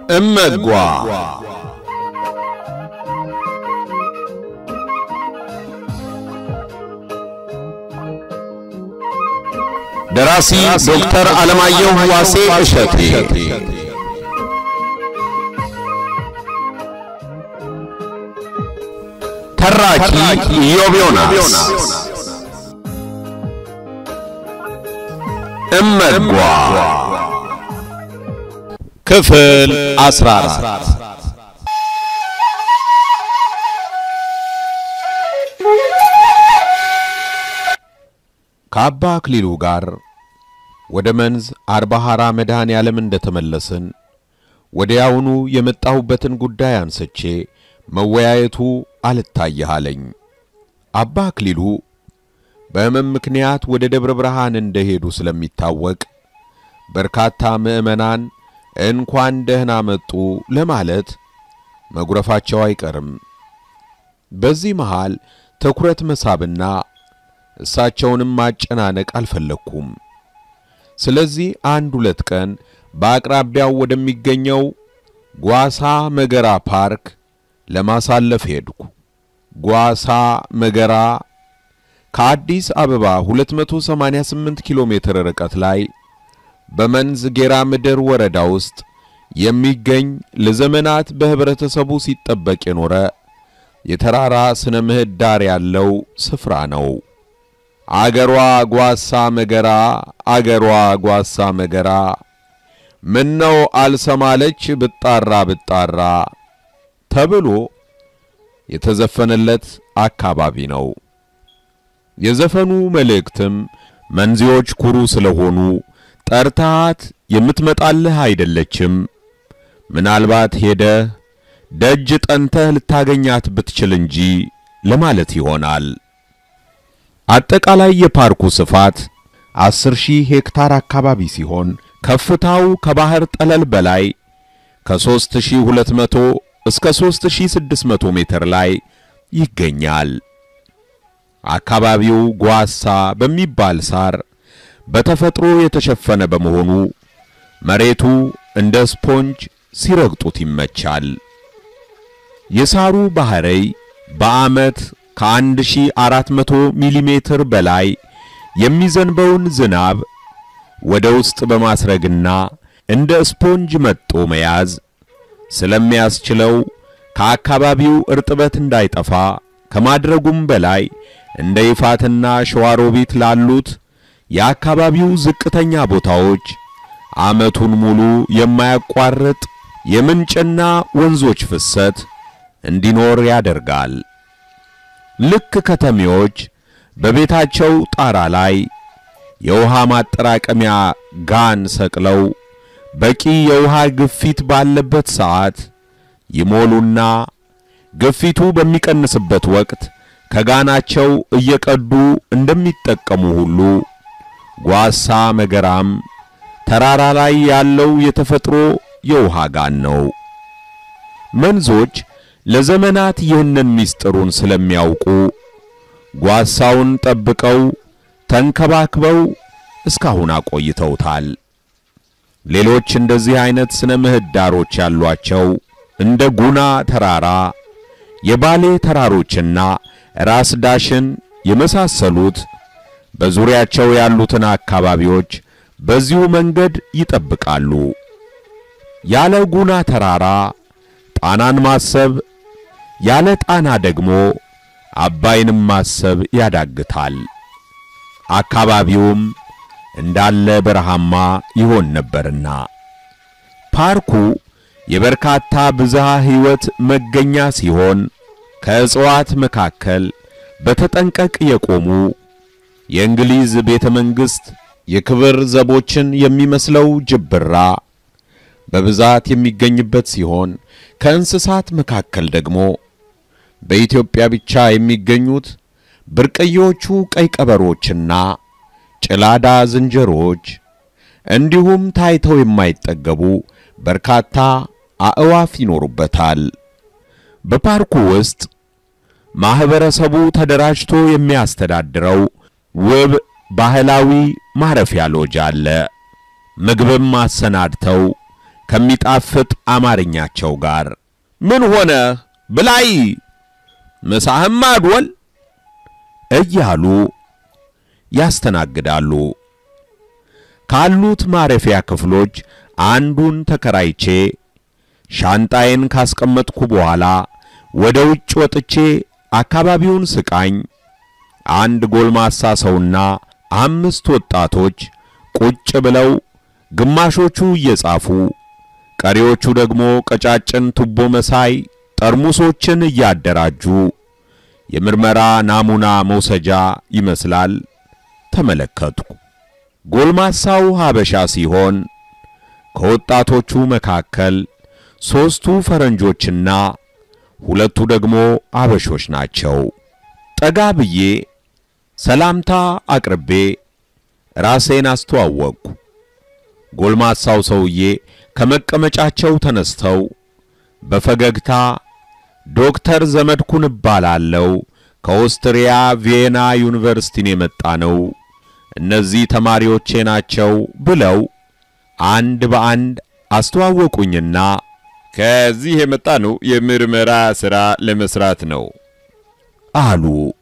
እመጓ ደራሲ ዶክተር አለማየሁ ዋሴ እሸቴ ተራኪ ኢዮብ ዮናስ እመጓ ክፍል 14 ከአባ አክሊሉ ጋር ወደ መንዝ አርባሃራ መድኃኔ ዓለም እንደተመለስን ወዲያውኑ የመጣሁበትን ጉዳይ አንስቼ መወያየቱ አልታየህ አለኝ። አባ አክሊሉ በሕመም ምክንያት ወደ ደብረ ብርሃን እንደሄዱ ስለሚታወቅ በርካታ ምዕመናን እንኳን ደህና መጡ ለማለት መጉረፋቸው አይቀርም። በዚህ መሃል ትኩረት መሳብና እሳቸውንም ማጨናነቅ አልፈለግኩም። ስለዚህ አንድ ሁለት ቀን በአቅራቢያው ወደሚገኘው ጓሳ መገራ ፓርክ ለማሳለፍ ሄድኩ። ጓሳ መገራ ከአዲስ አበባ 288 ኪሎ ሜትር ርቀት ላይ በመንዝ ጌራ ምድር ወረዳ ውስጥ የሚገኝ ለዘመናት በህብረተሰቡ ሲጠበቅ የኖረ የተራራ ስነ ምህዳር ያለው ስፍራ ነው። አገሯ ጓሳ መገራ፣ አገሯ ጓሳ መገራ፣ ምነው አልሰማለች ብጣራ ብጣራ ተብሎ የተዘፈነለት አካባቢ ነው። የዘፈኑ መልእክትም መንዚዎች ኩሩ ስለሆኑ ጠርታት የምትመጣልህ አይደለችም፣ ምናልባት ሄደህ ደጅ ጠንተህ ልታገኛት ብትችል እንጂ ለማለት ይሆናል። አጠቃላይ የፓርኩ ስፋት አስር ሺህ ሄክታር አካባቢ ሲሆን ከፍታው ከባህር ጠለል በላይ ከ3200 እስከ 3600 ሜትር ላይ ይገኛል። አካባቢው ጓሳ በሚባል ሳር በተፈጥሮ የተሸፈነ በመሆኑ መሬቱ እንደ ስፖንጅ ሲረግጡት ይመቻል። የሳሩ ባህረይ በዓመት ከ1400 ሚሊ ሜትር በላይ የሚዘንበውን ዝናብ ወደ ውስጥ በማስረግና እንደ ስፖንጅ መጦ መያዝ ስለሚያስችለው ከአካባቢው እርጥበት እንዳይጠፋ ከማድረጉም በላይ እንደ ይፋትና ሸዋሮቢት ላሉት የአካባቢው ዝቅተኛ ቦታዎች ዓመቱን ሙሉ የማያቋርጥ የምንጭና ወንዞች ፍሰት እንዲኖር ያደርጋል። ልክ ከተሜዎች በቤታቸው ጣራ ላይ የውሃ ማጠራቀሚያ ጋን ሰቅለው በቂ የውሃ ግፊት ባለበት ሰዓት ይሞሉና ግፊቱ በሚቀንስበት ወቅት ከጋናቸው እየቀዱ እንደሚጠቀሙ ሁሉ ጓሳ መገራም ተራራ ላይ ያለው የተፈጥሮ የውሃ ጋን ነው። መንዞች ለዘመናት ይህንን ምስጢሩን ስለሚያውቁ ጓሳውን ጠብቀው ተንከባክበው እስካሁን አቆይተውታል። ሌሎች እንደዚህ አይነት ስነ ምህዳሮች ያሏቸው እንደ ጉና ተራራ፣ የባሌ ተራሮችና ራስ ዳሽን የመሳሰሉት በዙሪያቸው ያሉትን አካባቢዎች በዚሁ መንገድ ይጠብቃሉ። ያለ ጉና ተራራ ጣናን ማሰብ፣ ያለ ጣና ደግሞ አባይንም ማሰብ ያዳግታል። አካባቢውም እንዳለ በረሃማ ይሆን ነበርና ፓርኩ የበርካታ ብዝሃ ሕይወት መገኛ ሲሆን ከእጽዋት መካከል በተጠንቀቅ የቆሙ የእንግሊዝ ቤተ መንግሥት የክብር ዘቦችን የሚመስለው ጅብራ በብዛት የሚገኝበት ሲሆን ከእንስሳት መካከል ደግሞ በኢትዮጵያ ብቻ የሚገኙት ብርቅዬዎቹ ቀይ ቀበሮችና ጭላዳ ዝንጀሮዎች እንዲሁም ታይተው የማይጠገቡ በርካታ አእዋፍ ይኖሩበታል። በፓርኩ ውስጥ ማህበረሰቡ ተደራጅቶ የሚያስተዳድረው ውብ ባህላዊ ማረፊያ ሎጅ አለ። ምግብም አሰናድተው ከሚጣፍጥ አማርኛቸው ጋር ምን ሆነ ብላይ ምሳህም አድወል እያሉ ያስተናግዳሉ። ካሉት ማረፊያ ክፍሎች አንዱን ተከራይቼ ሻንጣዬን ካስቀመጥኩ በኋላ ወደ ውጭ ወጥቼ አካባቢውን ስቃኝ አንድ ጎልማሳ ሰውና አምስት ወጣቶች ቁጭ ብለው ግማሾቹ እየጻፉ ቀሪዎቹ ደግሞ ቀጫጭን ቱቦ መሳይ ጠርሙሶችን እያደራጁ የምርመራ ናሙና መውሰጃ ይመስላል ተመለከትኩ። ጎልማሳው ሀበሻ ሲሆን ከወጣቶቹ መካከል ሦስቱ ፈረንጆችና ሁለቱ ደግሞ አበሾች ናቸው። ጠጋ ብዬ ሰላምታ አቅርቤ ራሴን አስተዋወቅኩ። ጎልማሳው ሰውዬ ከመቀመጫቸው ተነስተው በፈገግታ ዶክተር ዘመድኩን እባላለሁ ከኦስትሪያ ቪየና ዩኒቨርሲቲን የመጣ ነው፣ እነዚህ ተማሪዎቼ ናቸው ብለው አንድ በአንድ አስተዋወቁኝና ከዚህ የመጣ ነው የምርመራ ሥራ ለመስራት ነው አሉ።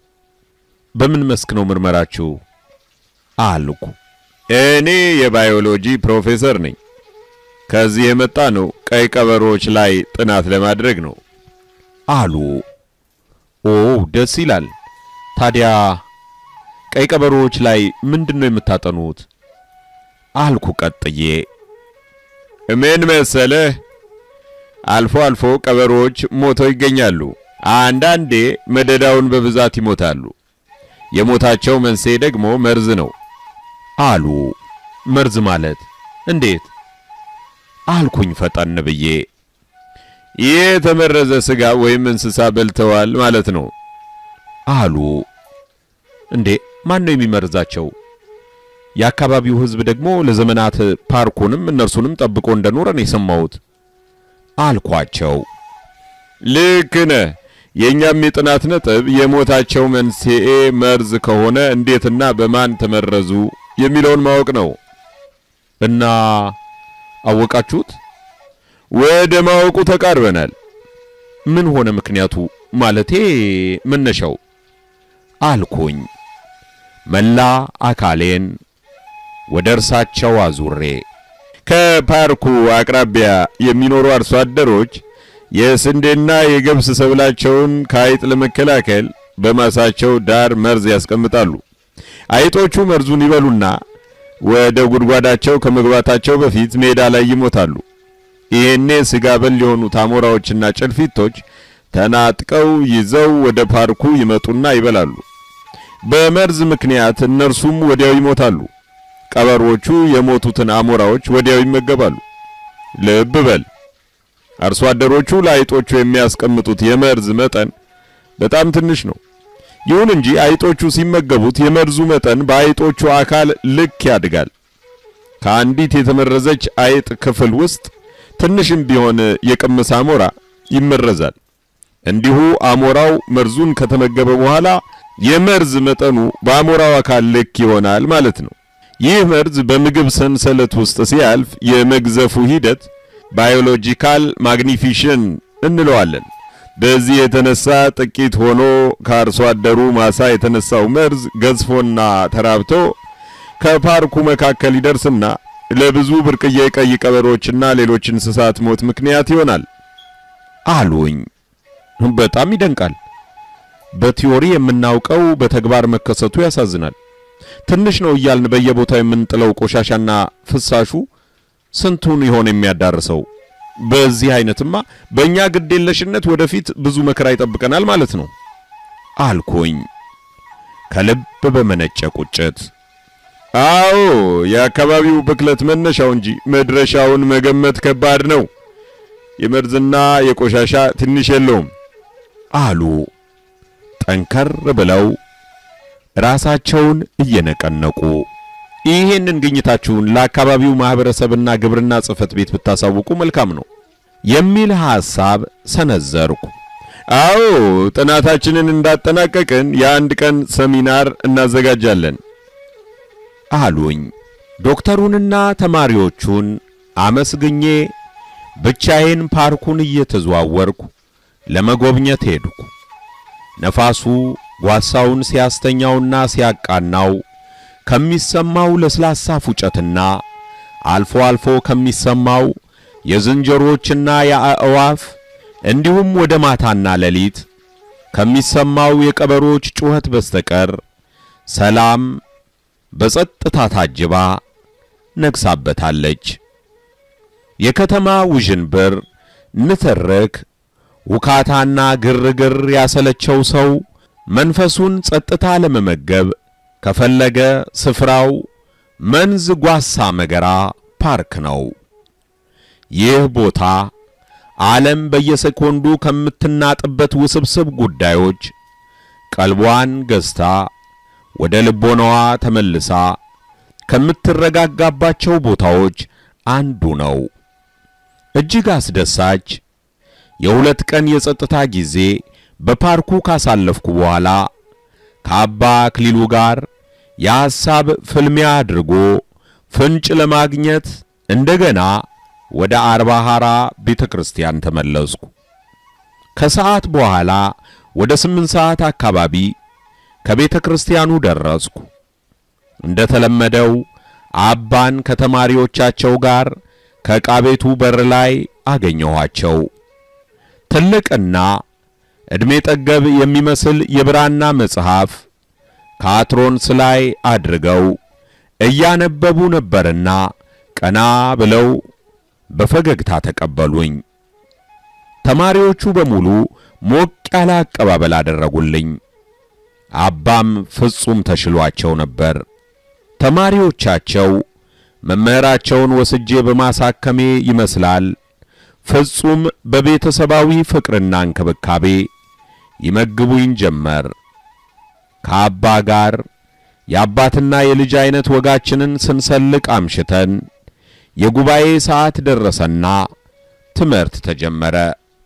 በምን መስክ ነው ምርመራችሁ? አልኩ። እኔ የባዮሎጂ ፕሮፌሰር ነኝ። ከዚህ የመጣ ነው ቀይ ቀበሮች ላይ ጥናት ለማድረግ ነው አሉ። ኦ ደስ ይላል። ታዲያ ቀይ ቀበሮዎች ላይ ምንድን ነው የምታጠኑት? አልኩ ቀጥዬ። ምን መሰለህ፣ አልፎ አልፎ ቀበሮች ሞተው ይገኛሉ። አንዳንዴ መደዳውን በብዛት ይሞታሉ። የሞታቸው መንስኤ ደግሞ መርዝ ነው አሉ። መርዝ ማለት እንዴት? አልኩኝ ፈጠን ብዬ። ይህ የተመረዘ ስጋ ወይም እንስሳ በልተዋል ማለት ነው አሉ። እንዴ ማን ነው የሚመርዛቸው? የአካባቢው ሕዝብ ደግሞ ለዘመናት ፓርኩንም እነርሱንም ጠብቆ እንደኖረ ነው የሰማሁት አልኳቸው። ልክ ነህ። የእኛም የጥናት ነጥብ የሞታቸው መንስኤ መርዝ ከሆነ እንዴትና በማን ተመረዙ የሚለውን ማወቅ ነው። እና አወቃችሁት? ወደ ማወቁ ተቃርበናል። ምን ሆነ ምክንያቱ? ማለቴ መነሻው አልኩኝ። መላ አካሌን ወደ እርሳቸው አዙሬ ከፓርኩ አቅራቢያ የሚኖሩ አርሶ አደሮች የስንዴና የገብስ ሰብላቸውን ከአይጥ ለመከላከል በማሳቸው ዳር መርዝ ያስቀምጣሉ። አይጦቹ መርዙን ይበሉና ወደ ጉድጓዳቸው ከመግባታቸው በፊት ሜዳ ላይ ይሞታሉ። ይሄኔ ስጋ በል የሆኑት አሞራዎችና ጭልፊቶች ተናጥቀው ይዘው ወደ ፓርኩ ይመጡና ይበላሉ። በመርዝ ምክንያት እነርሱም ወዲያው ይሞታሉ። ቀበሮቹ የሞቱትን አሞራዎች ወዲያው ይመገባሉ። ልብ በል አርሶ አደሮቹ ለአይጦቹ የሚያስቀምጡት የመርዝ መጠን በጣም ትንሽ ነው። ይሁን እንጂ አይጦቹ ሲመገቡት የመርዙ መጠን በአይጦቹ አካል ልክ ያድጋል። ከአንዲት የተመረዘች አይጥ ክፍል ውስጥ ትንሽም ቢሆን የቅምስ አሞራ ይመረዛል። እንዲሁ አሞራው መርዙን ከተመገበ በኋላ የመርዝ መጠኑ በአሞራው አካል ልክ ይሆናል ማለት ነው። ይህ መርዝ በምግብ ሰንሰለት ውስጥ ሲያልፍ የመግዘፉ ሂደት ባዮሎጂካል ማግኒፊሽን እንለዋለን። በዚህ የተነሳ ጥቂት ሆኖ ከአርሶ አደሩ ማሳ የተነሳው መርዝ ገዝፎና ተራብቶ ከፓርኩ መካከል ይደርስና ለብዙ ብርቅዬ ቀይ ቀበሮችና ሌሎች እንስሳት ሞት ምክንያት ይሆናል አሉኝ። በጣም ይደንቃል። በቲዮሪ የምናውቀው በተግባር መከሰቱ ያሳዝናል። ትንሽ ነው እያልን በየቦታው የምንጥለው ቆሻሻና ፍሳሹ ስንቱን ይሆን የሚያዳርሰው? በዚህ አይነትማ በእኛ ግዴለሽነት ወደፊት ብዙ መከራ ይጠብቀናል ማለት ነው አልኩኝ ከልብ በመነጨ ቁጭት። አዎ የአካባቢው ብክለት መነሻው እንጂ መድረሻውን መገመት ከባድ ነው። የመርዝና የቆሻሻ ትንሽ የለውም አሉ ጠንከር ብለው ራሳቸውን እየነቀነቁ። ይህንን ግኝታችሁን ለአካባቢው ማህበረሰብና ግብርና ጽሕፈት ቤት ብታሳውቁ መልካም ነው የሚል ሐሳብ ሰነዘርኩ። አዎ ጥናታችንን እንዳጠናቀቅን የአንድ ቀን ሰሚናር እናዘጋጃለን አሉኝ። ዶክተሩንና ተማሪዎቹን አመስግኜ ብቻዬን ፓርኩን እየተዘዋወርኩ ለመጎብኘት ሄድኩ። ነፋሱ ጓሳውን ሲያስተኛውና ሲያቃናው ከሚሰማው ለስላሳ ፉጨትና አልፎ አልፎ ከሚሰማው የዝንጀሮችና የአእዋፍ እንዲሁም ወደ ማታና ሌሊት ከሚሰማው የቀበሮች ጩኸት በስተቀር ሰላም በጸጥታ ታጅባ ነግሳበታለች። የከተማ ውዥንብር፣ ንትርክ፣ ውካታና ግርግር ያሰለቸው ሰው መንፈሱን ጸጥታ ለመመገብ ከፈለገ ስፍራው መንዝ ጓሳ መገራ ፓርክ ነው። ይህ ቦታ ዓለም በየሴኮንዱ ከምትናጥበት ውስብስብ ጉዳዮች ቀልቧን ገዝታ ወደ ልቦናዋ ተመልሳ ከምትረጋጋባቸው ቦታዎች አንዱ ነው። እጅግ አስደሳች የሁለት ቀን የጸጥታ ጊዜ በፓርኩ ካሳለፍኩ በኋላ ከአባ አክሊሉ ጋር የሐሳብ ፍልሚያ አድርጎ ፍንጭ ለማግኘት እንደገና ወደ አርባ ሐራ ቤተ ክርስቲያን ተመለስኩ። ከሰዓት በኋላ ወደ ስምንት ሰዓት አካባቢ ከቤተ ክርስቲያኑ ደረስኩ። እንደ ተለመደው አባን ከተማሪዎቻቸው ጋር ከዕቃ ቤቱ በር ላይ አገኘኋቸው። ትልቅና ዕድሜ ጠገብ የሚመስል የብራና መጽሐፍ ከአትሮንስ ላይ አድርገው እያነበቡ ነበርና ቀና ብለው በፈገግታ ተቀበሉኝ። ተማሪዎቹ በሙሉ ሞቅ ያለ አቀባበል አደረጉልኝ። አባም ፍጹም ተሽሏቸው ነበር። ተማሪዎቻቸው መምህራቸውን ወስጄ በማሳከሜ ይመስላል ፍጹም በቤተሰባዊ ፍቅርና እንክብካቤ ይመግቡኝ ጀመር። ከአባ ጋር የአባትና የልጅ አይነት ወጋችንን ስንሰልቅ አምሽተን የጉባኤ ሰዓት ደረሰና ትምህርት ተጀመረ።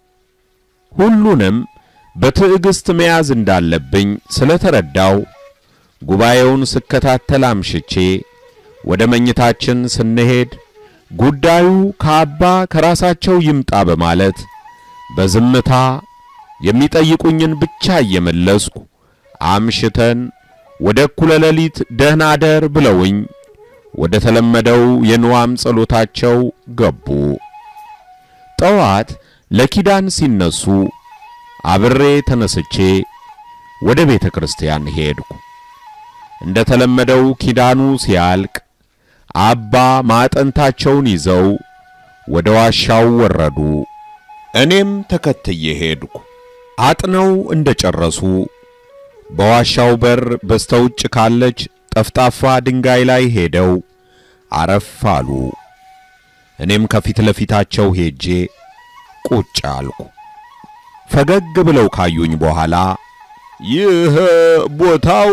ሁሉንም በትዕግስት መያዝ እንዳለብኝ ስለተረዳው ጉባኤውን ስከታተል አምሽቼ ወደ መኝታችን ስንሄድ ጉዳዩ ከአባ ከራሳቸው ይምጣ በማለት በዝምታ የሚጠይቁኝን ብቻ እየመለስኩ አምሽተን ወደ እኩለ ሌሊት ደህና አደር ብለውኝ ወደ ተለመደው የንዋም ጸሎታቸው ገቡ። ጠዋት ለኪዳን ሲነሱ አብሬ ተነስቼ ወደ ቤተ ክርስቲያን ሄድኩ። እንደ ተለመደው ኪዳኑ ሲያልቅ አባ ማዕጠንታቸውን ይዘው ወደ ዋሻው ወረዱ። እኔም ተከትዬ ሄድኩ። አጥነው እንደ ጨረሱ በዋሻው በር በስተውጭ ካለች ጠፍጣፋ ድንጋይ ላይ ሄደው አረፍ አሉ። እኔም ከፊት ለፊታቸው ሄጄ ቁጭ አልኩ። ፈገግ ብለው ካዩኝ በኋላ ይህ ቦታው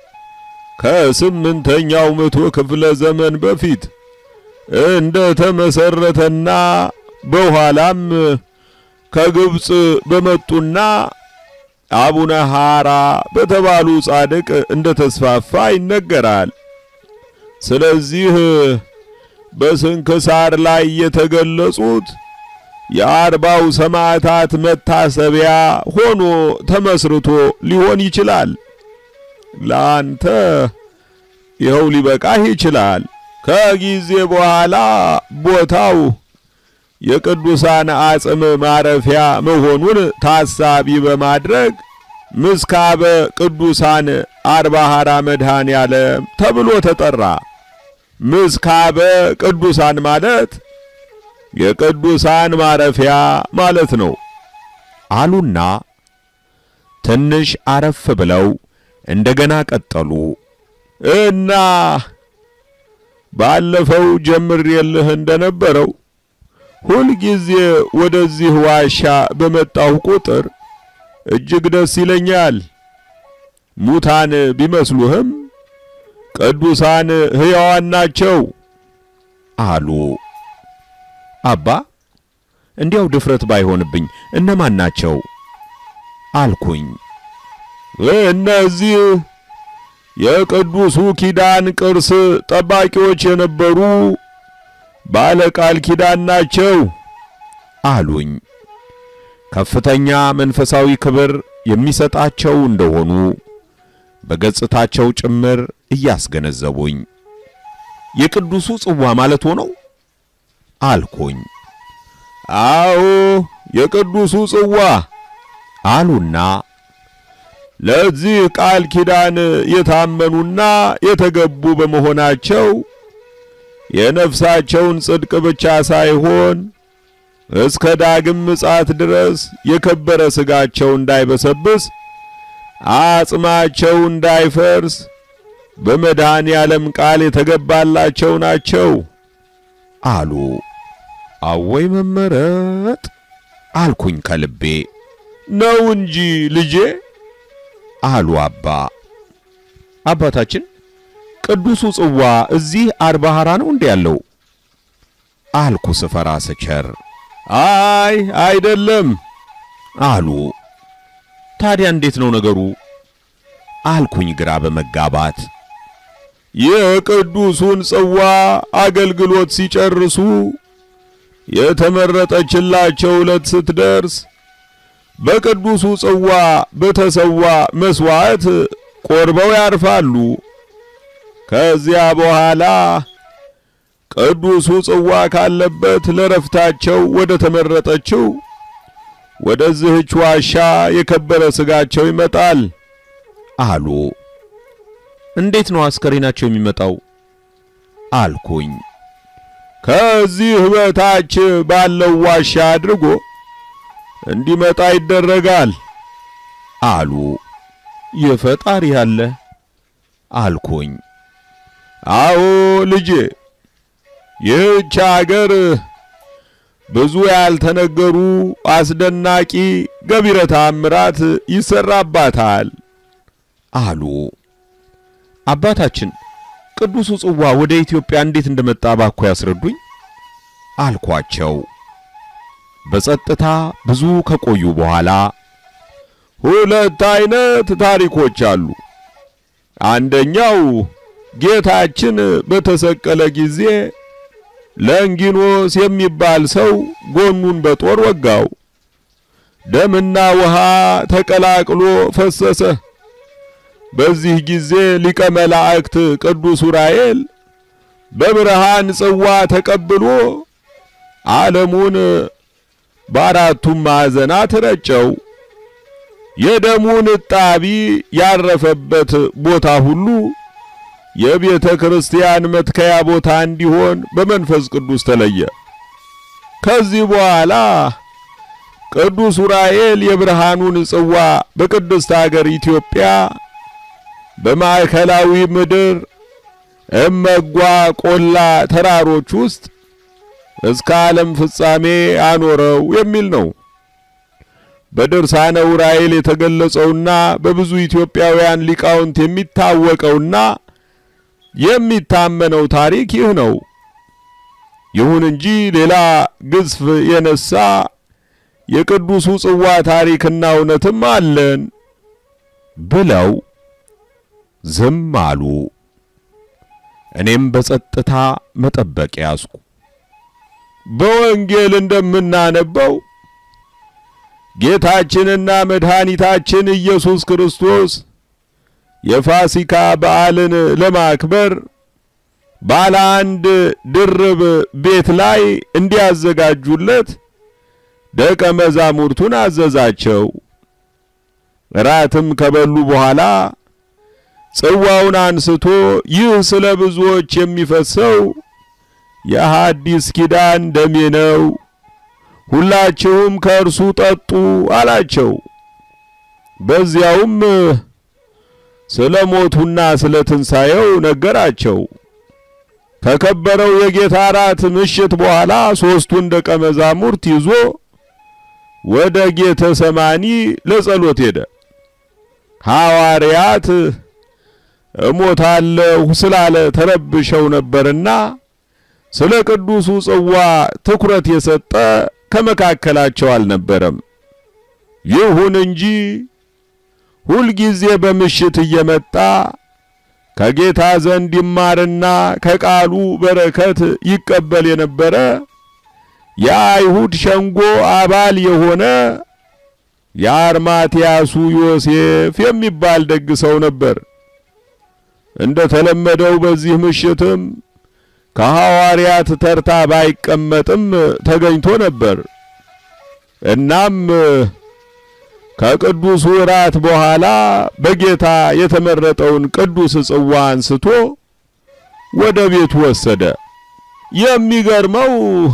ከስምንተኛው መቶ ክፍለ ዘመን በፊት እንደ ተመሰረተና በኋላም ከግብጽ በመጡና አቡነ ሐራ በተባሉ ጻድቅ እንደ ተስፋፋ ይነገራል። ስለዚህ በስንክሳር ላይ የተገለጹት የአርባው ሰማዕታት መታሰቢያ ሆኖ ተመስርቶ ሊሆን ይችላል። ለአንተ ይኸው ሊበቃህ ይችላል። ከጊዜ በኋላ ቦታው የቅዱሳን አጽም ማረፊያ መሆኑን ታሳቢ በማድረግ ምስካበ ቅዱሳን አርባ ሐራ መድኃኔ ዓለም ተብሎ ተጠራ። ምስካበ ቅዱሳን ማለት የቅዱሳን ማረፊያ ማለት ነው አሉና ትንሽ አረፍ ብለው እንደገና ቀጠሉ። እና ባለፈው ጀምሬልህ እንደነበረው ሁልጊዜ ወደዚህ ዋሻ በመጣሁ ቁጥር እጅግ ደስ ይለኛል። ሙታን ቢመስሉህም ቅዱሳን ሕያዋን ናቸው አሉ። አባ እንዲያው ድፍረት ባይሆንብኝ እነማን ናቸው አልኩኝ። እነዚህ የቅዱሱ ኪዳን ቅርስ ጠባቂዎች የነበሩ ባለ ቃል ኪዳን ናቸው አሉኝ። ከፍተኛ መንፈሳዊ ክብር የሚሰጣቸው እንደሆኑ በገጽታቸው ጭምር እያስገነዘቡኝ የቅዱሱ ጽዋ ማለት ሆነው አልኩኝ። አዎ የቅዱሱ ጽዋ አሉና ለዚህ ቃል ኪዳን የታመኑና የተገቡ በመሆናቸው የነፍሳቸውን ጽድቅ ብቻ ሳይሆን እስከ ዳግም ምጽአት ድረስ የከበረ ሥጋቸው እንዳይበሰብስ አጽማቸው እንዳይፈርስ በመድኃኔ ዓለም ቃል የተገባላቸው ናቸው አሉ። አወይ መመረጥ አልኩኝ ከልቤ። ነው እንጂ ልጄ አሉ አባ። አባታችን ቅዱሱ ጽዋ እዚህ አድባሃራ ነው እንዴ ያለው? አልኩ ስፈራ ስቸር። አይ አይደለም አሉ። ታዲያ እንዴት ነው ነገሩ? አልኩኝ ግራ በመጋባት። የቅዱሱን ጽዋ አገልግሎት ሲጨርሱ የተመረጠችላቸው ዕለት ስትደርስ በቅዱሱ ጽዋ በተሰዋ መስዋዕት ቆርበው ያርፋሉ። ከዚያ በኋላ ቅዱሱ ጽዋ ካለበት ለረፍታቸው ወደ ተመረጠችው ወደዚህች ዋሻ የከበረ ሥጋቸው ይመጣል አሉ። እንዴት ነው አስከሬናቸው የሚመጣው? አልኩኝ። ከዚህ በታች ባለው ዋሻ አድርጎ እንዲመጣ ይደረጋል አሉ። የፈጣሪ ያለ አልኩኝ። አዎ ልጄ፣ ይህች አገር ብዙ ያልተነገሩ አስደናቂ ገቢረ ተአምራት ይሰራባታል አሉ። አባታችን ቅዱሱ ጽዋ ወደ ኢትዮጵያ እንዴት እንደመጣ ባኮ ያስረዱኝ አልኳቸው። በጸጥታ ብዙ ከቆዩ በኋላ ሁለት አይነት ታሪኮች አሉ። አንደኛው ጌታችን በተሰቀለ ጊዜ ለንጊኖስ የሚባል ሰው ጎኑን በጦር ወጋው። ደምና ውሃ ተቀላቅሎ ፈሰሰ። በዚህ ጊዜ ሊቀ መላእክት ቅዱስ ዑራኤል በብርሃን ጽዋ ተቀብሎ ዓለሙን በአራቱም ማዕዘናት ረጨው። የደሙን እጣቢ ያረፈበት ቦታ ሁሉ የቤተ ክርስቲያን መትከያ ቦታ እንዲሆን በመንፈስ ቅዱስ ተለየ። ከዚህ በኋላ ቅዱስ ዑራኤል የብርሃኑን ጽዋ በቅድስት አገር ኢትዮጵያ በማዕከላዊ ምድር እመጓ ቆላ ተራሮች ውስጥ እስከ ዓለም ፍጻሜ አኖረው የሚል ነው። በድርሳነ ዑራኤል የተገለጸውና በብዙ ኢትዮጵያውያን ሊቃውንት የሚታወቀውና የሚታመነው ታሪክ ይህ ነው። ይሁን እንጂ ሌላ ግዝፍ የነሳ የቅዱሱ ጽዋ ታሪክና እውነትም አለን ብለው ዝም አሉ። እኔም በጸጥታ መጠበቅ ያዝኩ። በወንጌል እንደምናነበው ጌታችንና መድኃኒታችን ኢየሱስ ክርስቶስ የፋሲካ በዓልን ለማክበር ባለ አንድ ድርብ ቤት ላይ እንዲያዘጋጁለት ደቀ መዛሙርቱን አዘዛቸው። እራትም ከበሉ በኋላ ጽዋውን አንስቶ ይህ ስለ ብዙዎች የሚፈሰው የሐዲስ ኪዳን ደሜ ነው፣ ሁላችሁም ከእርሱ ጠጡ አላቸው። በዚያውም ስለ ሞቱና ስለ ትንሣኤው ነገራቸው። ከከበረው የጌታ እራት ምሽት በኋላ ሦስቱን ደቀ መዛሙርት ይዞ ወደ ጌተ ሰማኒ ለጸሎት ሄደ። ሐዋርያት እሞታለሁ ስላለ ተረብሸው ነበርና ስለ ቅዱሱ ጽዋ ትኩረት የሰጠ ከመካከላቸው አልነበረም። ይሁን እንጂ ሁልጊዜ በምሽት እየመጣ ከጌታ ዘንድ ይማርና ከቃሉ በረከት ይቀበል የነበረ የአይሁድ ሸንጎ አባል የሆነ የአርማትያሱ ዮሴፍ የሚባል ደግ ሰው ነበር። እንደ ተለመደው በዚህ ምሽትም ከሐዋርያት ተርታ ባይቀመጥም ተገኝቶ ነበር። እናም ከቅዱሱ እራት በኋላ በጌታ የተመረጠውን ቅዱስ ጽዋ አንስቶ ወደ ቤቱ ወሰደ። የሚገርመው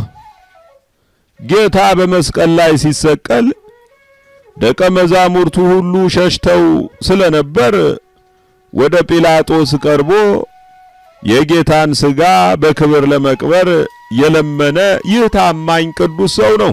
ጌታ በመስቀል ላይ ሲሰቀል ደቀ መዛሙርቱ ሁሉ ሸሽተው ስለነበር ወደ ጲላጦስ ቀርቦ የጌታን ሥጋ በክብር ለመቅበር የለመነ ይህ ታማኝ ቅዱስ ሰው ነው።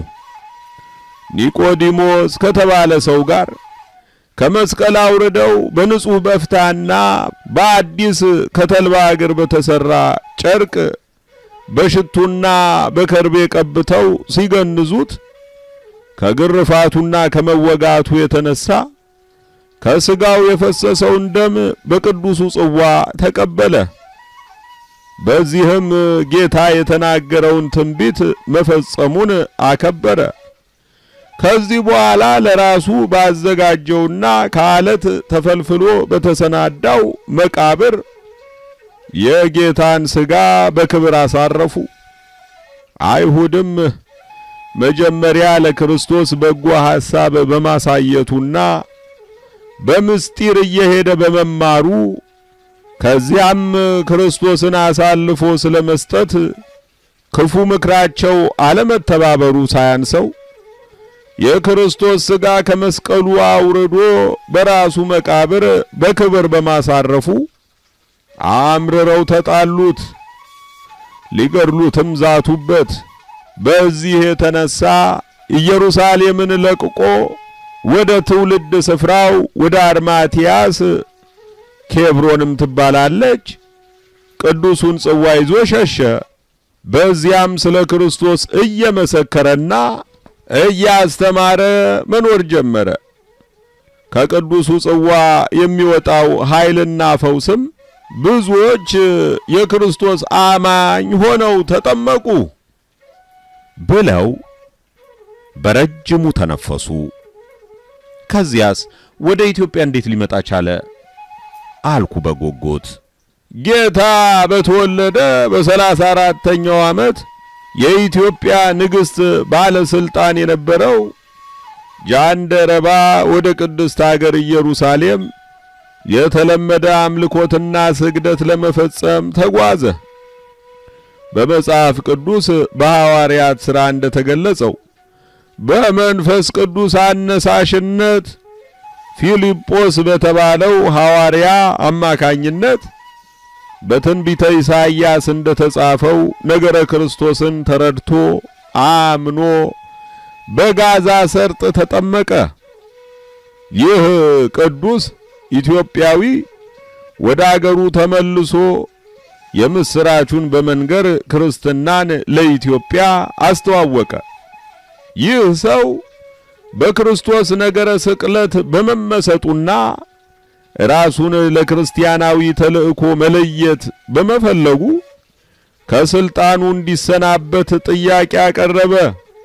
ኒቆዲሞስ ከተባለ ሰው ጋር ከመስቀል አውርደው በንጹሕ በፍታና በአዲስ ከተልባ እግር በተሰራ ጨርቅ በሽቱና በከርቤ ቀብተው ሲገንዙት ከግርፋቱና ከመወጋቱ የተነሳ ከሥጋው የፈሰሰውን ደም በቅዱሱ ጽዋ ተቀበለ። በዚህም ጌታ የተናገረውን ትንቢት መፈጸሙን አከበረ። ከዚህ በኋላ ለራሱ ባዘጋጀውና ከአለት ተፈልፍሎ በተሰናዳው መቃብር የጌታን ሥጋ በክብር አሳረፉ። አይሁድም መጀመሪያ ለክርስቶስ በጎ ሐሳብ በማሳየቱና በምስጢር እየሄደ በመማሩ ከዚያም ክርስቶስን አሳልፎ ስለመስጠት ክፉ ምክራቸው አለመተባበሩ ሳያንሰው የክርስቶስ ሥጋ ከመስቀሉ አውርዶ በራሱ መቃብር በክብር በማሳረፉ አምርረው ተጣሉት፣ ሊገድሉትም ዛቱበት። በዚህ የተነሳ ኢየሩሳሌምን ለቅቆ ወደ ትውልድ ስፍራው ወደ አርማትያስ ኬብሮንም ትባላለች ቅዱሱን ጽዋ ይዞ ሸሸ። በዚያም ስለ ክርስቶስ እየመሰከረና እያስተማረ መኖር ጀመረ። ከቅዱሱ ጽዋ የሚወጣው ኃይልና ፈውስም ብዙዎች የክርስቶስ አማኝ ሆነው ተጠመቁ ብለው በረጅሙ ተነፈሱ። ከዚያስ ወደ ኢትዮጵያ እንዴት ሊመጣ ቻለ? አልኩ በጎጎት። ጌታ በተወለደ በሰላሳ አራተኛው ዓመት የኢትዮጵያ ንግሥት ባለስልጣን የነበረው ጃንደረባ ወደ ቅድስት አገር ኢየሩሳሌም የተለመደ አምልኮትና ስግደት ለመፈጸም ተጓዘ። በመጽሐፍ ቅዱስ በሐዋርያት ሥራ እንደተገለጸው በመንፈስ ቅዱስ አነሳሽነት ፊልጶስ በተባለው ሐዋርያ አማካኝነት በትንቢተ ኢሳይያስ እንደተጻፈው ነገረ ክርስቶስን ተረድቶ አምኖ በጋዛ ሰርጥ ተጠመቀ። ይህ ቅዱስ ኢትዮጵያዊ ወደ አገሩ ተመልሶ የምስራቹን በመንገር ክርስትናን ለኢትዮጵያ አስተዋወቀ። ይህ ሰው በክርስቶስ ነገረ ስቅለት በመመሰጡና ራሱን ለክርስቲያናዊ ተልእኮ መለየት በመፈለጉ ከስልጣኑ እንዲሰናበት ጥያቄ አቀረበ።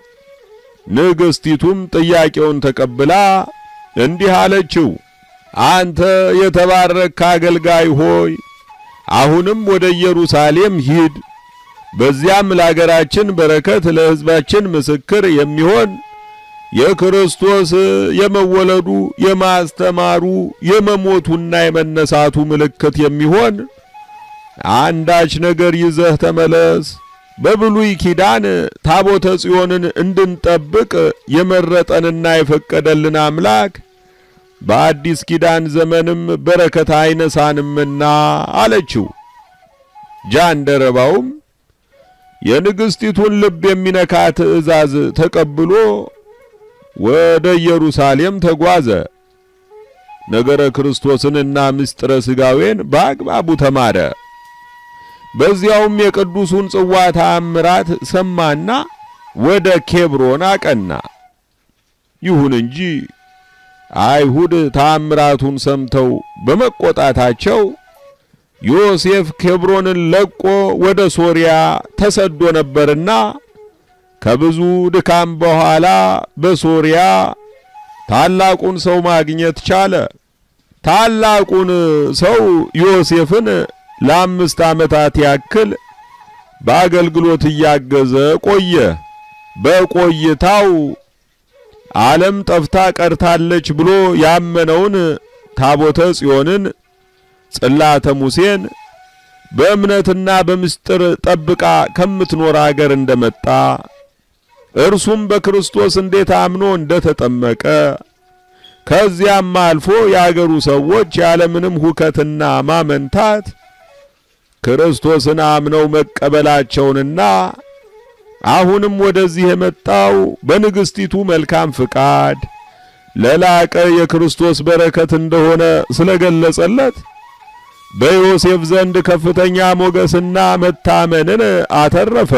ንግሥቲቱም ጥያቄውን ተቀብላ እንዲህ አለችው፣ አንተ የተባረክ አገልጋይ ሆይ አሁንም ወደ ኢየሩሳሌም ሂድ። በዚያም ለአገራችን በረከት ለሕዝባችን ምስክር የሚሆን የክርስቶስ የመወለዱ የማስተማሩ የመሞቱና የመነሳቱ ምልክት የሚሆን አንዳች ነገር ይዘህ ተመለስ። በብሉይ ኪዳን ታቦተ ጽዮንን እንድንጠብቅ የመረጠንና የፈቀደልን አምላክ በአዲስ ኪዳን ዘመንም በረከት አይነሳንምና አለችው። ጃንደረባውም የንግሥቲቱን ልብ የሚነካ ትእዛዝ ተቀብሎ ወደ ኢየሩሳሌም ተጓዘ። ነገረ ክርስቶስንና ምስጢረ ሥጋዌን በአግባቡ ተማረ። በዚያውም የቅዱሱን ጽዋ ተአምራት ሰማና ወደ ኬብሮን አቀና። ይሁን እንጂ አይሁድ ተአምራቱን ሰምተው በመቆጣታቸው ዮሴፍ ኬብሮንን ለቆ ወደ ሶርያ ተሰዶ ነበርና ከብዙ ድካም በኋላ በሶርያ ታላቁን ሰው ማግኘት ቻለ። ታላቁን ሰው ዮሴፍን ለአምስት ዓመታት ያክል በአገልግሎት እያገዘ ቆየ። በቆይታው ዓለም ጠፍታ ቀርታለች ብሎ ያመነውን ታቦተ ጽዮንን ጽላተ ሙሴን በእምነትና በምስጢር ጠብቃ ከምትኖር አገር እንደመጣ እርሱም በክርስቶስ እንዴት አምኖ እንደተጠመቀ ከዚያም አልፎ የአገሩ ሰዎች ያለምንም ሁከትና ማመንታት ክርስቶስን አምነው መቀበላቸውንና አሁንም ወደዚህ የመጣው በንግሥቲቱ መልካም ፍቃድ ለላቀ የክርስቶስ በረከት እንደሆነ ስለገለጸለት በዮሴፍ ዘንድ ከፍተኛ ሞገስና መታመንን አተረፈ።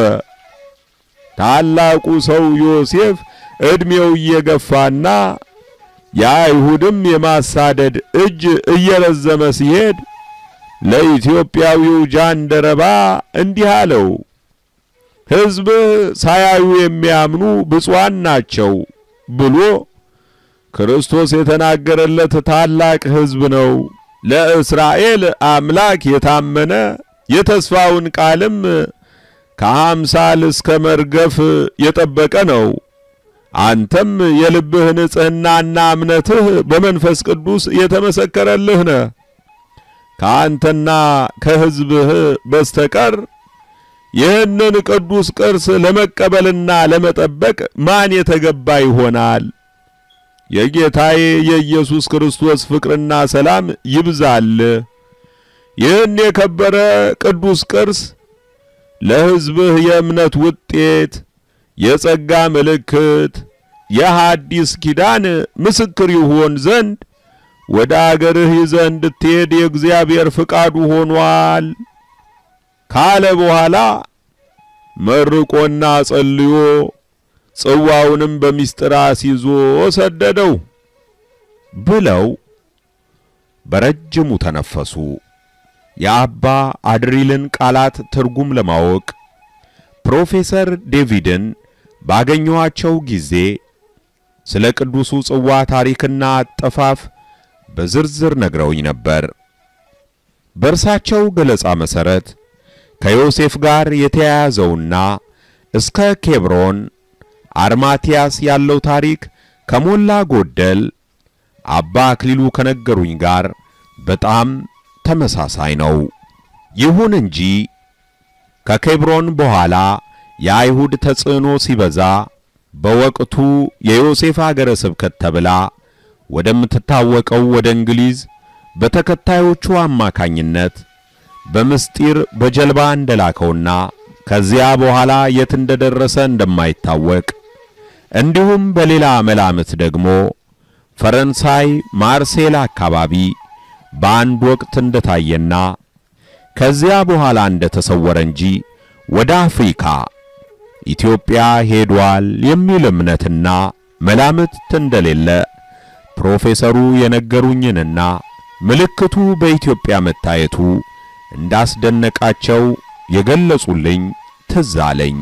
ታላቁ ሰው ዮሴፍ ዕድሜው እየገፋና የአይሁድም የማሳደድ እጅ እየረዘመ ሲሄድ ለኢትዮጵያዊው ጃንደረባ እንዲህ አለው። ሕዝብህ ሳያዩ የሚያምኑ ብፁዓን ናቸው ብሎ ክርስቶስ የተናገረለት ታላቅ ሕዝብ ነው። ለእስራኤል አምላክ የታመነ የተስፋውን ቃልም ከአምሳል እስከ መርገፍ የጠበቀ ነው። አንተም የልብህ ንጽሕናና እምነትህ በመንፈስ ቅዱስ የተመሰከረልህ ነህ። ከአንተና ከሕዝብህ በስተቀር ይህንን ቅዱስ ቅርስ ለመቀበልና ለመጠበቅ ማን የተገባ ይሆናል? የጌታዬ የኢየሱስ ክርስቶስ ፍቅርና ሰላም ይብዛልህ። ይህን የከበረ ቅዱስ ቅርስ ለሕዝብህ የእምነት ውጤት፣ የጸጋ ምልክት፣ የሐዲስ ኪዳን ምስክር ይሆን ዘንድ ወደ አገርህ ይዘህ እንድትሄድ የእግዚአብሔር ፍቃዱ ሆኗል ካለ በኋላ መርቆና ጸልዮ ጽዋውንም በሚስጥር አስይዞ ሰደደው ብለው በረጅሙ ተነፈሱ። የአባ አድሪልን ቃላት ትርጉም ለማወቅ ፕሮፌሰር ዴቪድን ባገኘኋቸው ጊዜ ስለ ቅዱሱ ጽዋ ታሪክና አጠፋፍ በዝርዝር ነግረውኝ ነበር። በእርሳቸው ገለጻ መሠረት ከዮሴፍ ጋር የተያያዘውና እስከ ኬብሮን አርማቲያስ ያለው ታሪክ ከሞላ ጎደል አባ አክሊሉ ከነገሩኝ ጋር በጣም ተመሳሳይ ነው። ይሁን እንጂ ከኬብሮን በኋላ የአይሁድ ተጽዕኖ ሲበዛ በወቅቱ የዮሴፍ አገረ ስብከት ተብላ ወደምትታወቀው ወደ እንግሊዝ በተከታዮቹ አማካኝነት በምስጢር በጀልባ እንደላከውና ከዚያ በኋላ የት እንደደረሰ እንደማይታወቅ እንዲሁም በሌላ መላምት ደግሞ ፈረንሳይ ማርሴል አካባቢ በአንድ ወቅት እንደታየና ከዚያ በኋላ እንደተሰወረ እንጂ ወደ አፍሪካ ኢትዮጵያ ሄዷል የሚል እምነትና መላምት እንደሌለ ፕሮፌሰሩ የነገሩኝንና ምልክቱ በኢትዮጵያ መታየቱ እንዳስደነቃቸው የገለጹልኝ ትዝ አለኝ።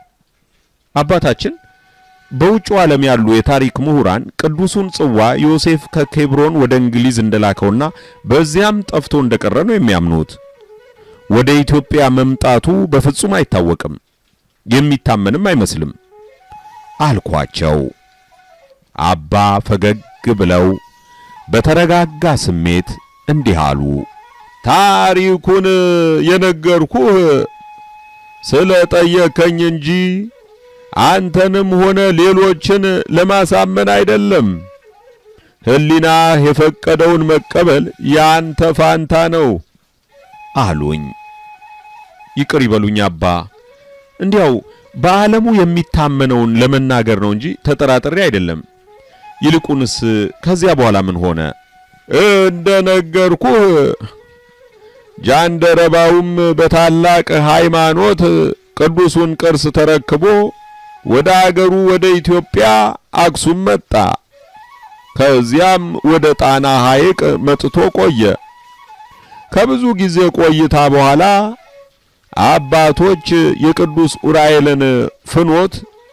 አባታችን በውጭው ዓለም ያሉ የታሪክ ምሁራን ቅዱሱን ጽዋ ዮሴፍ ከኬብሮን ወደ እንግሊዝ እንደላከውና በዚያም ጠፍቶ እንደቀረ ነው የሚያምኑት። ወደ ኢትዮጵያ መምጣቱ በፍጹም አይታወቅም፣ የሚታመንም አይመስልም አልኳቸው። አባ ፈገግ ብለው በተረጋጋ ስሜት እንዲህ አሉ። ታሪኩን የነገርኩህ ስለ ጠየከኝ እንጂ አንተንም ሆነ ሌሎችን ለማሳመን አይደለም። ሕሊናህ የፈቀደውን መቀበል ያንተ ፋንታ ነው አሉኝ። ይቅር ይበሉኝ አባ፣ እንዲያው በዓለሙ የሚታመነውን ለመናገር ነው እንጂ ተጠራጥሬ አይደለም። ይልቁንስ ከዚያ በኋላ ምን ሆነ? እንደ ነገርኩህ ጃንደረባውም በታላቅ ሃይማኖት ቅዱሱን ቅርስ ተረክቦ ወደ አገሩ ወደ ኢትዮጵያ አክሱም መጣ። ከዚያም ወደ ጣና ሐይቅ መጥቶ ቆየ። ከብዙ ጊዜ ቆይታ በኋላ አባቶች የቅዱስ ኡራኤልን ፍኖት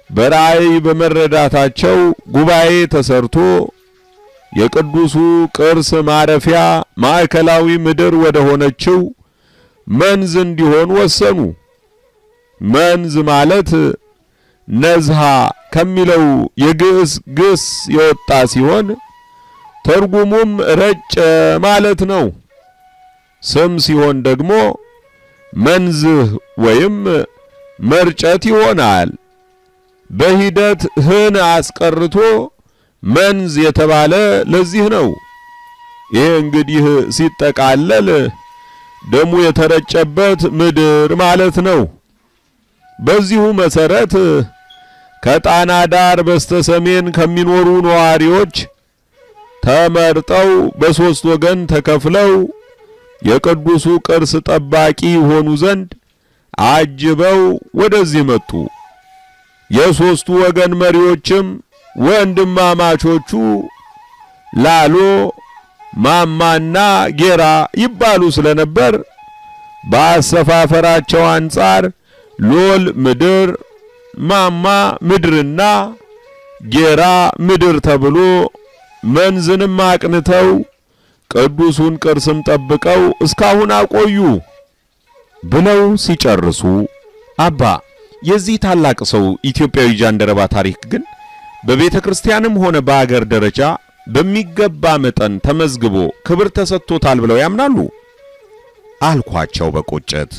በራእይ በመረዳታቸው ጉባኤ ተሰርቶ የቅዱሱ ቅርስ ማረፊያ ማዕከላዊ ምድር ወደ ሆነችው መንዝ እንዲሆን ወሰኑ። መንዝ ማለት ነዝሃ ከሚለው የግዕዝ ግስ የወጣ ሲሆን ትርጉሙም ረጨ ማለት ነው። ስም ሲሆን ደግሞ መንዝህ ወይም መርጨት ይሆናል። በሂደት ህን አስቀርቶ መንዝ የተባለ ለዚህ ነው። ይሄ እንግዲህ ሲጠቃለል ደሙ የተረጨበት ምድር ማለት ነው። በዚሁ መሰረት ከጣና ዳር በስተሰሜን ከሚኖሩ ነዋሪዎች ተመርጠው በሦስት ወገን ተከፍለው የቅዱሱ ቅርስ ጠባቂ ሆኑ ዘንድ አጅበው ወደዚህ መጡ። የሦስቱ ወገን መሪዎችም ወንድማማቾቹ ላሎ ማማና ጌራ ይባሉ ስለነበር በአሰፋፈራቸው አንጻር ሎል ምድር፣ ማማ ምድርና ጌራ ምድር ተብሎ መንዝንም አቅንተው ቅዱሱን ቅርስም ጠብቀው እስካሁን አቆዩ ብለው ሲጨርሱ አባ የዚህ ታላቅ ሰው ኢትዮጵያዊ ጃንደረባ ታሪክ ግን በቤተ ክርስቲያንም ሆነ በአገር ደረጃ በሚገባ መጠን ተመዝግቦ ክብር ተሰጥቶታል ብለው ያምናሉ? አልኳቸው በቁጭት።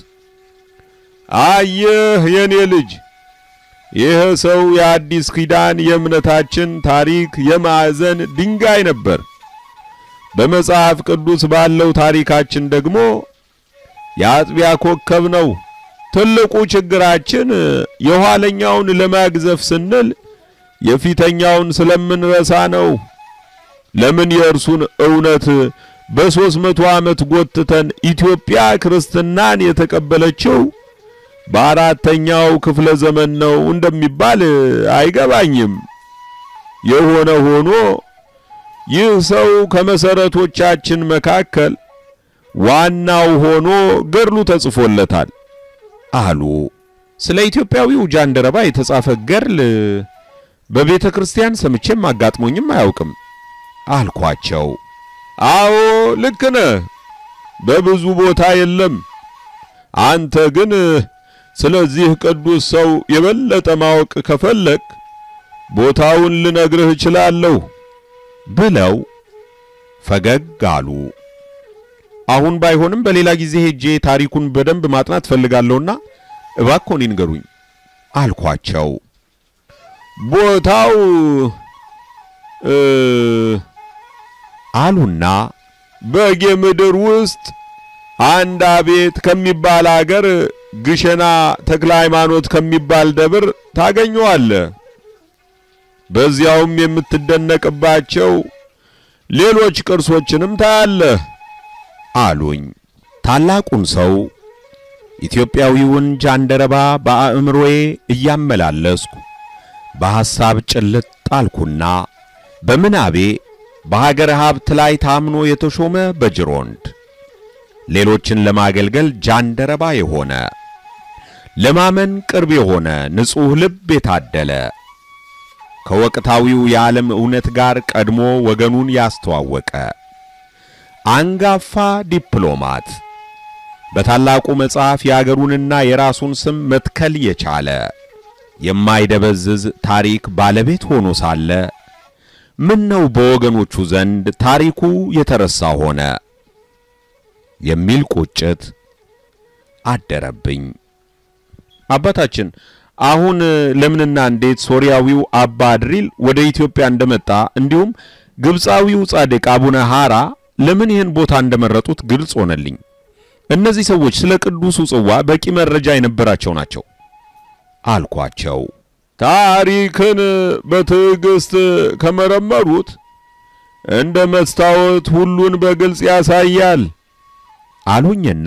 አየህ የኔ ልጅ፣ ይህ ሰው የአዲስ ኪዳን የእምነታችን ታሪክ የማዕዘን ድንጋይ ነበር። በመጽሐፍ ቅዱስ ባለው ታሪካችን ደግሞ የአጥቢያ ኮከብ ነው። ትልቁ ችግራችን የኋለኛውን ለማግዘፍ ስንል የፊተኛውን ስለምንረሳ ነው። ለምን የእርሱን እውነት በሦስት መቶ ዓመት ጎትተን ኢትዮጵያ ክርስትናን የተቀበለችው በአራተኛው ክፍለ ዘመን ነው እንደሚባል አይገባኝም። የሆነ ሆኖ ይህ ሰው ከመሰረቶቻችን መካከል ዋናው ሆኖ ገድሉ ተጽፎለታል አሉ። ስለ ኢትዮጵያዊው ጃንደረባ የተጻፈ ገድል በቤተ ክርስቲያን ሰምቼም አጋጥሞኝም አያውቅም አልኳቸው። አዎ ልክ ነህ፣ በብዙ ቦታ የለም። አንተ ግን ስለዚህ ቅዱስ ሰው የበለጠ ማወቅ ከፈለግ ቦታውን ልነግርህ እችላለሁ ብለው ፈገግ አሉ። አሁን ባይሆንም በሌላ ጊዜ ሄጄ ታሪኩን በደንብ ማጥናት ፈልጋለሁና እባክዎን ይንገሩኝ አልኳቸው። ቦታው እ አሉና በጌ ምድር ውስጥ አንድ አቤት ከሚባል አገር ግሸና ተክለ ሃይማኖት ከሚባል ደብር ታገኘዋለህ። በዚያውም የምትደነቅባቸው ሌሎች ቅርሶችንም ታያለህ አሉኝ። ታላቁን ሰው ኢትዮጵያዊውን ጃንደረባ በአእምሮዬ እያመላለስኩ በሐሳብ ጭልጥ ጣልኩና በምናቤ በሀገር ሀብት ላይ ታምኖ የተሾመ በጅሮንድ ሌሎችን ለማገልገል ጃንደረባ የሆነ ለማመን ቅርብ የሆነ ንጹሕ ልብ የታደለ ከወቅታዊው የዓለም እውነት ጋር ቀድሞ ወገኑን ያስተዋወቀ አንጋፋ ዲፕሎማት በታላቁ መጽሐፍ የአገሩንና የራሱን ስም መትከል የቻለ የማይደበዝዝ ታሪክ ባለቤት ሆኖ ሳለ ምን ነው በወገኖቹ ዘንድ ታሪኩ የተረሳ ሆነ የሚል ቁጭት አደረብኝ። አባታችን አሁን ለምንና እንዴት ሶርያዊው አባ አድሪል ወደ ኢትዮጵያ እንደመጣ እንዲሁም ግብፃዊው ጻድቅ አቡነ ሐራ ለምን ይህን ቦታ እንደመረጡት ግልጽ ሆነልኝ። እነዚህ ሰዎች ስለ ቅዱሱ ጽዋ በቂ መረጃ የነበራቸው ናቸው አልኳቸው። ታሪክን በትዕግስት ከመረመሩት እንደ መስታወት ሁሉን በግልጽ ያሳያል አሉኝና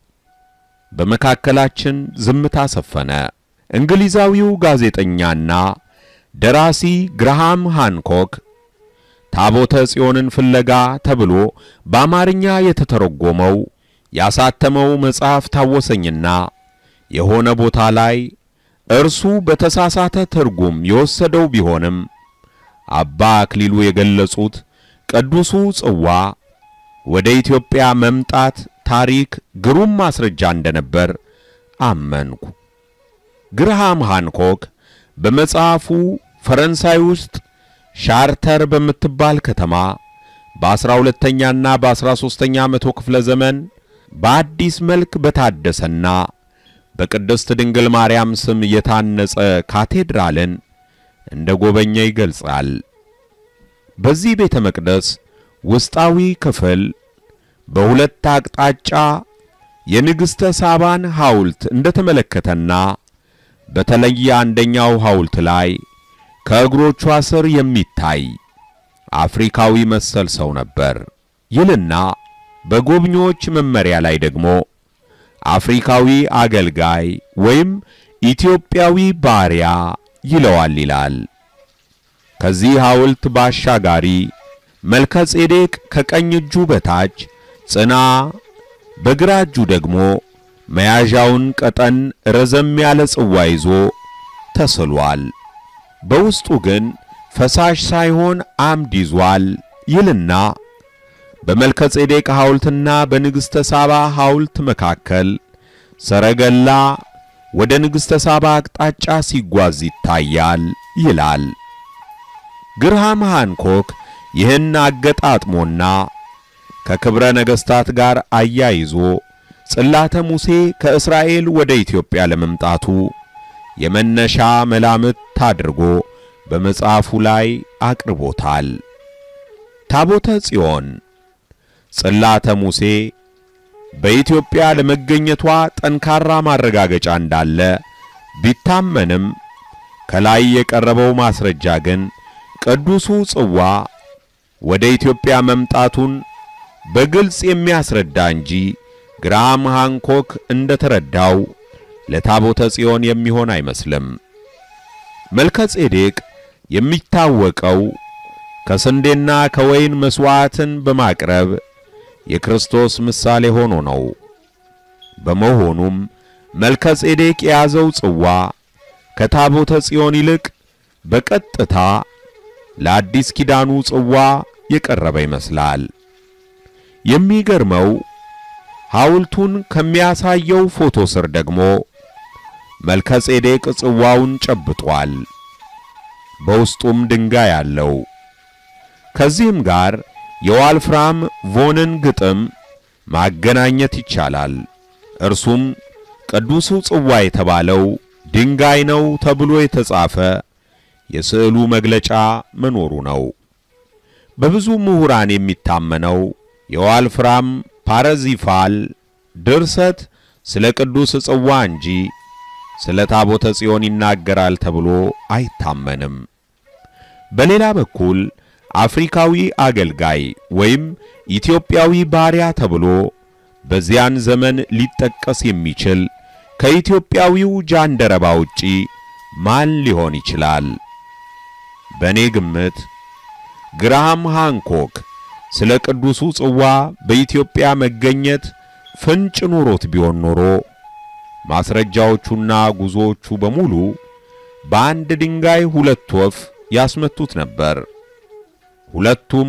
በመካከላችን ዝምታ ሰፈነ። እንግሊዛዊው ጋዜጠኛና ደራሲ ግርሃም ሃንኮክ ታቦተ ጽዮንን ፍለጋ ተብሎ በአማርኛ የተተረጎመው ያሳተመው መጽሐፍ ታወሰኝና የሆነ ቦታ ላይ እርሱ በተሳሳተ ትርጉም የወሰደው ቢሆንም አባ አክሊሉ የገለጹት ቅዱሱ ጽዋ ወደ ኢትዮጵያ መምጣት ታሪክ ግሩም ማስረጃ እንደነበር አመንኩ። ግርሃም ሃንኮክ በመጽሐፉ ፈረንሳይ ውስጥ ሻርተር በምትባል ከተማ በአስራ ሁለተኛና በአስራ ሦስተኛ መቶ ክፍለ ዘመን በአዲስ መልክ በታደሰና በቅድስት ድንግል ማርያም ስም የታነጸ ካቴድራልን እንደ ጎበኘ ይገልጻል። በዚህ ቤተ መቅደስ ውስጣዊ ክፍል በሁለት አቅጣጫ የንግሥተ ሳባን ሐውልት እንደተመለከተና በተለየ አንደኛው ሐውልት ላይ ከእግሮቿ ስር የሚታይ አፍሪካዊ መሰል ሰው ነበር ይልና በጎብኚዎች መመሪያ ላይ ደግሞ አፍሪካዊ አገልጋይ ወይም ኢትዮጵያዊ ባሪያ ይለዋል ይላል። ከዚህ ሐውልት ባሻጋሪ መልከ ጼዴቅ ከቀኝ እጁ በታች ጽና፣ በግራ እጁ ደግሞ መያዣውን ቀጠን ረዘም ያለ ጽዋ ይዞ ተስሏል። በውስጡ ግን ፈሳሽ ሳይሆን አምድ ይዟል ይልና በመልከ ጼዴቅ ሐውልትና በንግሥተ ሳባ ሐውልት መካከል ሰረገላ ወደ ንግሥተ ሳባ አቅጣጫ ሲጓዝ ይታያል ይላል። ግርሃም ሃንኮክ ይህን አገጣጥሞና ከክብረ ነገሥታት ጋር አያይዞ ጽላተ ሙሴ ከእስራኤል ወደ ኢትዮጵያ ለመምጣቱ የመነሻ መላምት አድርጎ በመጽሐፉ ላይ አቅርቦታል። ታቦተ ጽዮን ጽላተ ሙሴ በኢትዮጵያ ለመገኘቷ ጠንካራ ማረጋገጫ እንዳለ ቢታመንም ከላይ የቀረበው ማስረጃ ግን ቅዱሱ ጽዋ ወደ ኢትዮጵያ መምጣቱን በግልጽ የሚያስረዳ እንጂ ግራም ሃንኮክ እንደተረዳው ለታቦተ ጽዮን የሚሆን አይመስልም። መልከ ጼዴቅ የሚታወቀው ከስንዴና ከወይን መሥዋዕትን በማቅረብ የክርስቶስ ምሳሌ ሆኖ ነው። በመሆኑም መልከ ጼዴቅ የያዘው ጽዋ ከታቦተ ጽዮን ይልቅ በቀጥታ ለአዲስ ኪዳኑ ጽዋ የቀረበ ይመስላል። የሚገርመው ሐውልቱን ከሚያሳየው ፎቶ ስር ደግሞ መልከ ጼዴቅ ጽዋውን ጨብጧል። በውስጡም ድንጋይ አለው። ከዚህም ጋር የዋልፍራም ቮንን ግጥም ማገናኘት ይቻላል። እርሱም ቅዱሱ ጽዋ የተባለው ድንጋይ ነው ተብሎ የተጻፈ የስዕሉ መግለጫ መኖሩ ነው። በብዙ ምሁራን የሚታመነው የዋልፍራም ፓረዚፋል ድርሰት ስለ ቅዱስ ጽዋ እንጂ ስለ ታቦተ ጽዮን ይናገራል ተብሎ አይታመንም። በሌላ በኩል አፍሪካዊ አገልጋይ ወይም ኢትዮጵያዊ ባሪያ ተብሎ በዚያን ዘመን ሊጠቀስ የሚችል ከኢትዮጵያዊው ጃንደረባ ውጪ ማን ሊሆን ይችላል? በእኔ ግምት ግራሃም ሃንኮክ ስለ ቅዱሱ ጽዋ በኢትዮጵያ መገኘት ፍንጭ ኖሮት ቢሆን ኖሮ ማስረጃዎቹና ጉዞዎቹ በሙሉ በአንድ ድንጋይ ሁለት ወፍ ያስመቱት ነበር። ሁለቱም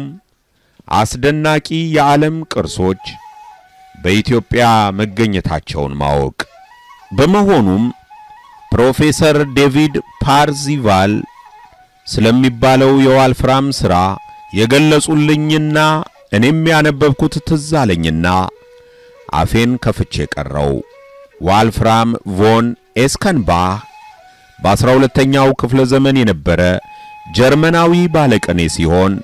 አስደናቂ የዓለም ቅርሶች በኢትዮጵያ መገኘታቸውን ማወቅ። በመሆኑም ፕሮፌሰር ዴቪድ ፓርዚቫል ስለሚባለው የዋልፍራም ሥራ የገለጹልኝና እኔም ያነበብኩት ትዝ አለኝና አፌን ከፍቼ ቀረው። ዋልፍራም ቮን ኤስከንባህ በአስራ ሁለተኛው ክፍለ ዘመን የነበረ ጀርመናዊ ባለቅኔ ሲሆን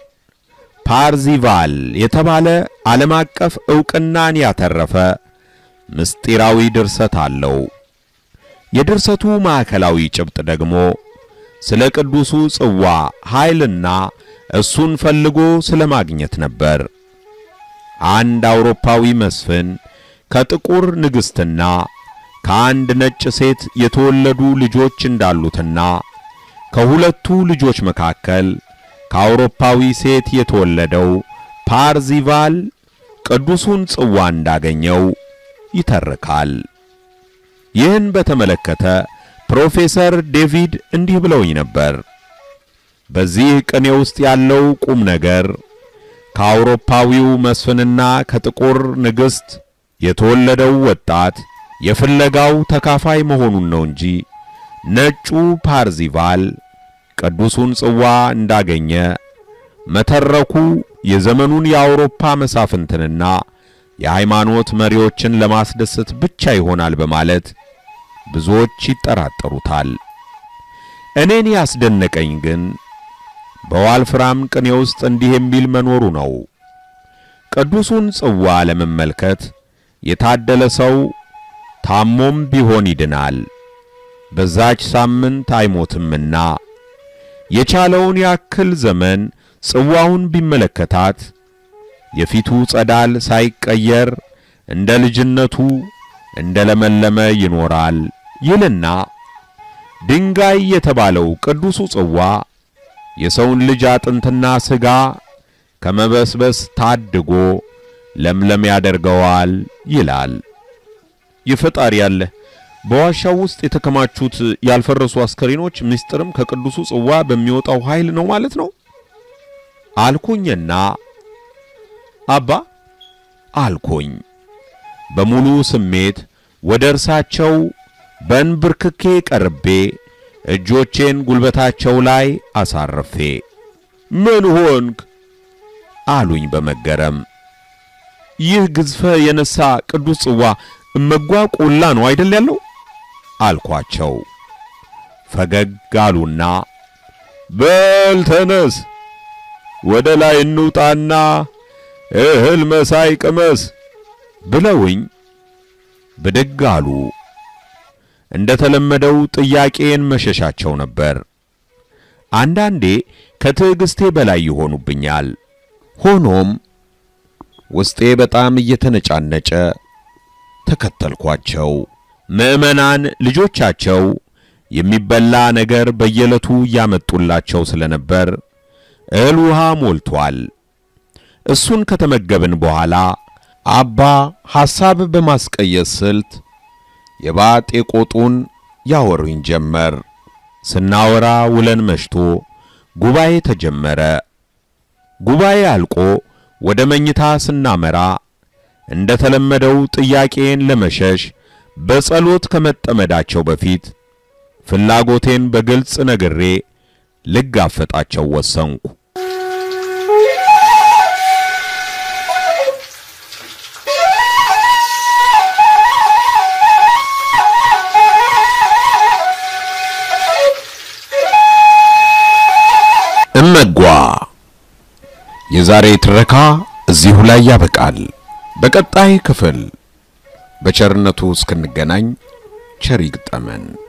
ፓርዚቫል የተባለ ዓለም አቀፍ ዕውቅናን ያተረፈ ምስጢራዊ ድርሰት አለው። የድርሰቱ ማዕከላዊ ጭብጥ ደግሞ ስለ ቅዱሱ ጽዋ ኃይልና እሱን ፈልጎ ስለ ማግኘት ነበር። አንድ አውሮፓዊ መስፍን ከጥቁር ንግሥትና ከአንድ ነጭ ሴት የተወለዱ ልጆች እንዳሉትና ከሁለቱ ልጆች መካከል ከአውሮፓዊ ሴት የተወለደው ፓርዚቫል ቅዱሱን ጽዋ እንዳገኘው ይተርካል። ይህን በተመለከተ ፕሮፌሰር ዴቪድ እንዲህ ብለውኝ ነበር። በዚህ ቅኔ ውስጥ ያለው ቁም ነገር ከአውሮፓዊው መስፍንና ከጥቁር ንግሥት የተወለደው ወጣት የፍለጋው ተካፋይ መሆኑን ነው እንጂ ነጩ ፓርዚቫል ቅዱሱን ጽዋ እንዳገኘ መተረኩ የዘመኑን የአውሮፓ መሳፍንትንና የሃይማኖት መሪዎችን ለማስደሰት ብቻ ይሆናል በማለት ብዙዎች ይጠራጠሩታል። እኔን ያስደነቀኝ ግን በዋልፍራም ቅኔ ውስጥ እንዲህ የሚል መኖሩ ነው። ቅዱሱን ጽዋ ለመመልከት የታደለ ሰው ታሞም ቢሆን ይድናል፣ በዛች ሳምንት አይሞትምና የቻለውን ያክል ዘመን ጽዋውን ቢመለከታት የፊቱ ጸዳል ሳይቀየር እንደ ልጅነቱ እንደ ለመለመ ይኖራል ይልና ድንጋይ የተባለው ቅዱሱ ጽዋ የሰውን ልጅ አጥንትና ሥጋ ከመበስበስ ታድጎ ለምለም ያደርገዋል ይላል። ይፈጣሪ ያለ በዋሻው ውስጥ የተከማቹት ያልፈረሱ አስከሬኖች ምስጢርም ከቅዱሱ ጽዋ በሚወጣው ኃይል ነው ማለት ነው አልኩኝና አባ አልኩኝ በሙሉ ስሜት ወደ እርሳቸው በእንብርክኬ ቀርቤ እጆቼን ጉልበታቸው ላይ አሳርፌ ምን ሆንክ አሉኝ በመገረም። ይህ ግዝፈ የነሳ ቅዱስ ጽዋ እመጓ ቆላ ነው አይደል ያለው አልኳቸው። ፈገግ አሉና በል ተነስ፣ ወደ ላይ እንውጣና እህል መሳይ ቅመስ ብለውኝ ብድግ አሉ። እንደ ተለመደው ጥያቄን መሸሻቸው ነበር። አንዳንዴ ከትዕግስቴ በላይ ይሆኑብኛል። ሆኖም ውስጤ በጣም እየተነጫነጨ ተከተልኳቸው። ምዕመናን ልጆቻቸው የሚበላ ነገር በየዕለቱ እያመጡላቸው ስለነበር እህል ውሃ ሞልቷል። እሱን ከተመገብን በኋላ አባ ሐሳብ በማስቀየስ ስልት የባጤ ቆጡን ያወሩኝ ጀመር። ስናወራ ውለን መሽቶ ጉባኤ ተጀመረ። ጉባኤ አልቆ ወደ መኝታ ስናመራ እንደ ተለመደው ጥያቄን ለመሸሽ በጸሎት ከመጠመዳቸው በፊት ፍላጎቴን በግልጽ ነግሬ ልጋፈጣቸው ወሰንኩ። እመጓ የዛሬ ትረካ እዚሁ ላይ ያበቃል። በቀጣይ ክፍል በቸርነቱ እስክንገናኝ ቸር ይግጠመን።